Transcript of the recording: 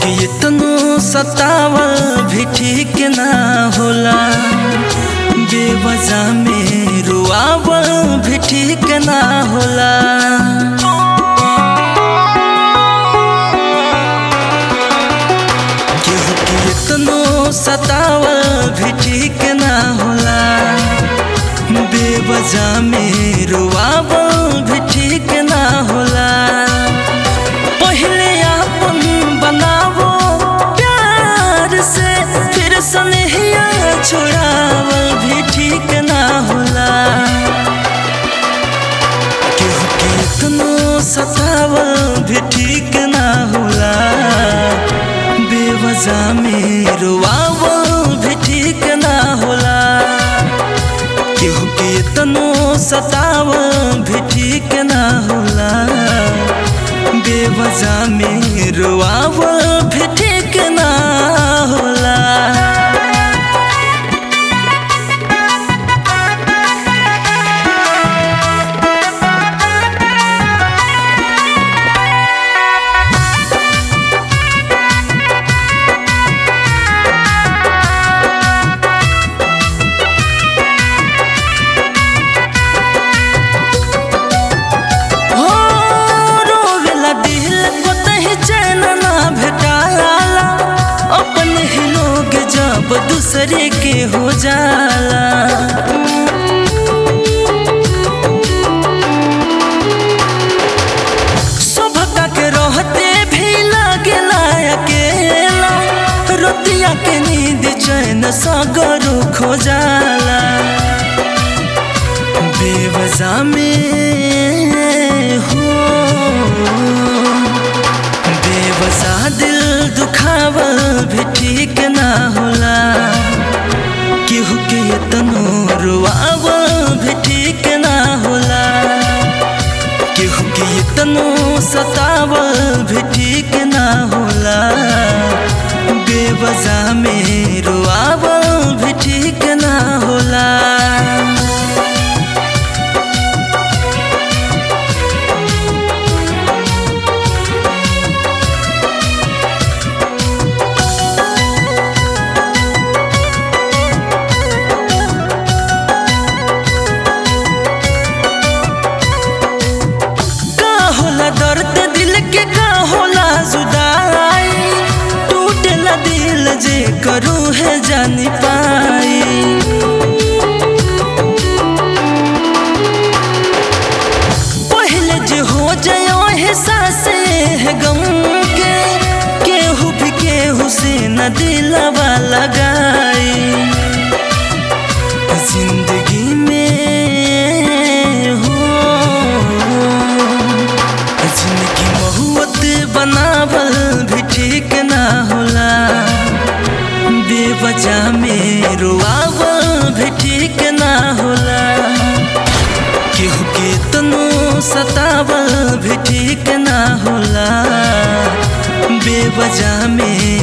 के इतनो सतावल भी ठीक ना होला बेवजह में रुआवल भी ठीक ना होला केहू के इतनो सतावल भी ठीक ना होला बेवजह में रुआवल भी ठीक ना होला पहले आपन बनावो प्यार से फिर सनहिया छोड़ावल भी ठीक ना होला केहू के इतनो सतावल भी ठीक ना होला बेवजह में रुआवल भी ठीक ना होला केहू के इतनो सतावल भी ठीक ना होला बेवजह में रुआवल भी ठीक ना होला हो रोवेला दिल को तही चैन ना भेटाला अपन ही लोग जब दूसरे के हो जाला शोभका के रहते भी लागेला अकेला रोतिया के नींद चैन सगरो खो जाला बेवजह में हो बेवजह दिल दुखावल भी ठीक ना होला केहू के इतनो रुआवल भी ठीक ना होला केहू के इतनो सतावल भी ठीक ना होला बेवजह में रुआवल भी ठीक ना होला का होला दर्द दिल के का होला जुदाई टूटला दिल जे करू है जानी पाई पहले जे हो जाओ है सासे है गम के केहू भी केहू से न दिलवा लगाई जिंदगी में हो जिंदगी महुअत बनावल भी ठीक ना होला बेवजह में रुआवल भी ठीक ना होला केहू के तनो सतावल भी ठीक ना होला बेवजह में